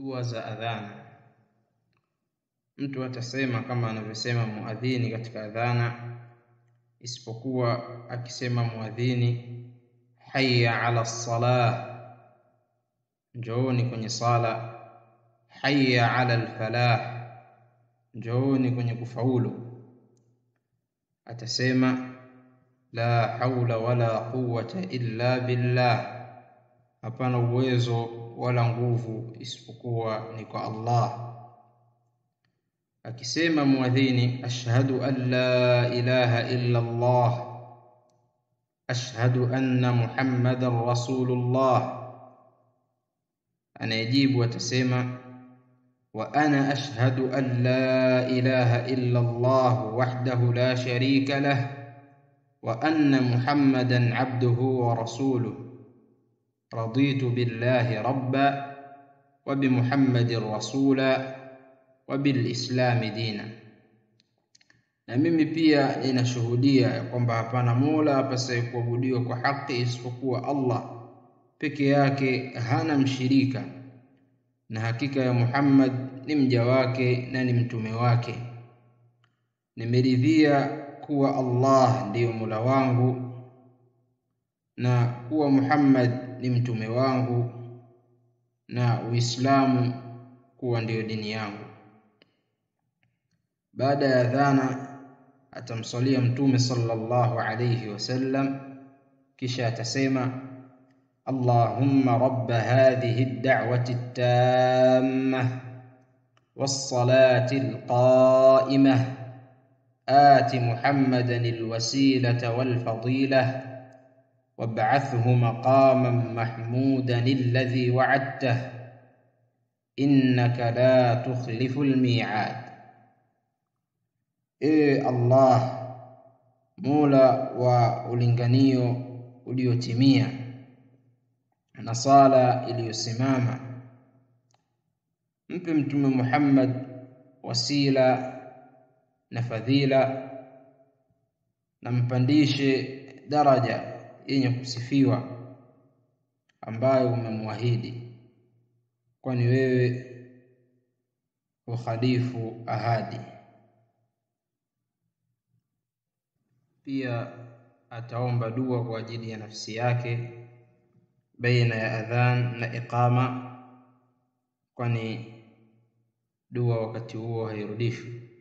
Dua za adhana. Mtu atasema kama anavyosema muadhini katika adhana, isipokuwa akisema muadhini hayya ala salah, njooni kwenye sala. Hayya ala alfalah, njooni kwenye kufaulu. Atasema la haula wala quwwata illa billah, hapana uwezo wala nguvu isipokuwa ni kwa Allah. Akisema muadhini ashhadu an la ilaha illa Allah, ashhadu anna Muhammadan rasulullah, anayejibu atasema wa ana ashhadu an la ilaha illa Allah wahdahu la sharika lah wa anna Muhammadan abduhu wa rasuluhu raditu billahi rabba wa bimuhammadin rasula wa bilislami dina, na mimi pia ninashuhudia ya kwamba hapana mola apasaye kuabudiwa kwa haki isipokuwa Allah peke yake, hana mshirika, na hakika ya Muhammad ni mja wake na ni mtume wake. Nimeridhia kuwa Allah ndiyo mola wangu na kuwa Muhammad ni mtume wangu na Uislamu kuwa ndiyo dini yangu. Baada ya adhana atamswalia Mtume sallallahu alayhi wasallam, kisha atasema Allahumma rabba hadhihi ad-da'wati at-tammah was-salati al-qa'imah ati Muhammadan al-wasilata wal-fadilah wab'athhu maqaman mahmudan alladhi wa'adtah innaka la tukhlifu al-mi'ad. Ewe Allah, mola wa ulinganio uliotimia na sala iliyosimama, mpe Mtume Muhammad wasila na fadhila, na mpandishe daraja yenye kusifiwa ambayo umemwahidi, kwani wewe ukhalifu ahadi. Pia ataomba dua kwa ajili ya nafsi yake baina ya adhan na iqama, kwani dua wakati huo hairudishwi.